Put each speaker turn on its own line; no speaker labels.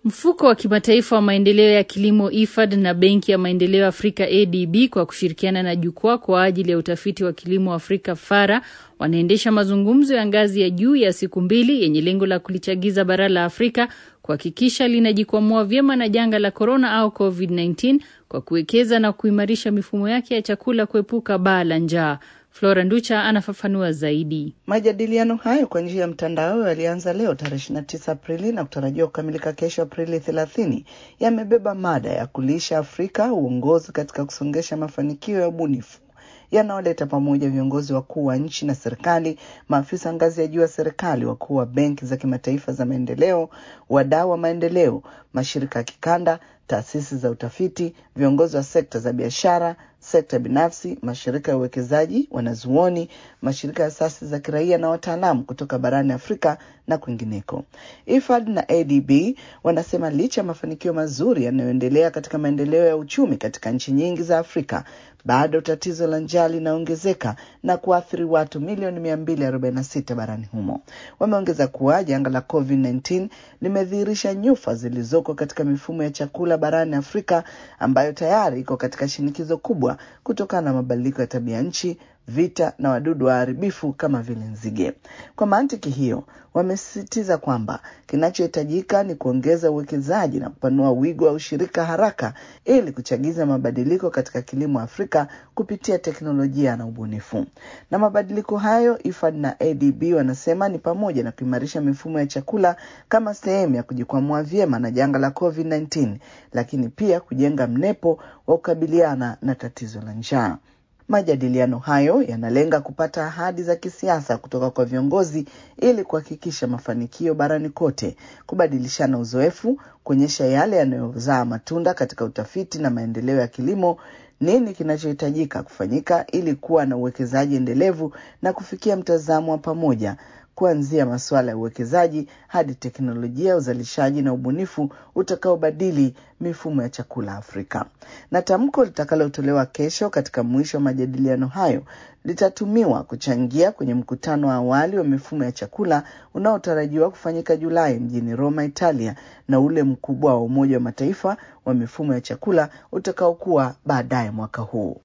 Mfuko wa kimataifa wa maendeleo ya kilimo IFAD na Benki ya Maendeleo Afrika ADB kwa kushirikiana na Jukwaa kwa ajili ya utafiti wa kilimo Afrika FARA wanaendesha mazungumzo ya ngazi ya juu ya siku mbili yenye lengo la kulichagiza bara la Afrika kuhakikisha linajikwamua vyema na janga la korona au COVID-19 kwa kuwekeza na kuimarisha mifumo yake ya chakula kuepuka baa la njaa. Flora Nducha anafafanua zaidi.
Majadiliano hayo kwa njia ya mtandao yalianza leo tarehe 29 Aprili na kutarajiwa kukamilika kesho Aprili 30. Yamebeba mada ya kulisha Afrika uongozi katika kusongesha mafanikio ya ubunifu yanaoleta pamoja viongozi wakuu wa nchi na serikali, maafisa ngazi ya juu ya serikali, wakuu wa benki za kimataifa za maendeleo, wadau wa maendeleo, mashirika ya kikanda, taasisi za utafiti, viongozi wa sekta za biashara, sekta binafsi, mashirika ya uwekezaji, wanazuoni, mashirika ya asasi za kiraia na wataalamu kutoka barani Afrika na kwingineko. IFAD na ADB wanasema licha ya mafanikio mazuri yanayoendelea katika maendeleo ya uchumi katika nchi nyingi za Afrika, bado tatizo la njaa linaongezeka na kuathiri watu milioni 246 barani humo. Wameongeza kuwa janga la COVID-19 limedhihirisha nyufa zilizoko katika mifumo ya chakula barani Afrika ambayo tayari iko katika shinikizo kubwa kutokana na mabadiliko ya tabia nchi, vita na wadudu waharibifu kama vile nzige. Kwa mantiki hiyo, wamesisitiza kwamba kinachohitajika ni kuongeza uwekezaji na kupanua wigo wa ushirika haraka ili kuchagiza mabadiliko katika kilimo Afrika kupitia teknolojia na ubunifu. Na mabadiliko hayo, IFAD na ADB wanasema ni pamoja na kuimarisha mifumo ya chakula kama sehemu ya kujikwamua vyema na janga la COVID-19, lakini pia kujenga mnepo wa kukabiliana na tatizo la njaa. Majadiliano hayo yanalenga kupata ahadi za kisiasa kutoka kwa viongozi ili kuhakikisha mafanikio barani kote, kubadilishana uzoefu, kuonyesha yale yanayozaa matunda katika utafiti na maendeleo ya kilimo, nini kinachohitajika kufanyika ili kuwa na uwekezaji endelevu na kufikia mtazamo wa pamoja kuanzia masuala ya uwekezaji hadi teknolojia ya uzalishaji na ubunifu utakaobadili mifumo ya chakula Afrika. Na tamko litakalotolewa kesho katika mwisho wa majadiliano hayo litatumiwa kuchangia kwenye mkutano wa awali wa mifumo ya chakula unaotarajiwa kufanyika Julai mjini Roma, Italia, na ule mkubwa wa Umoja wa Mataifa wa mifumo ya chakula utakaokuwa baadaye mwaka huu.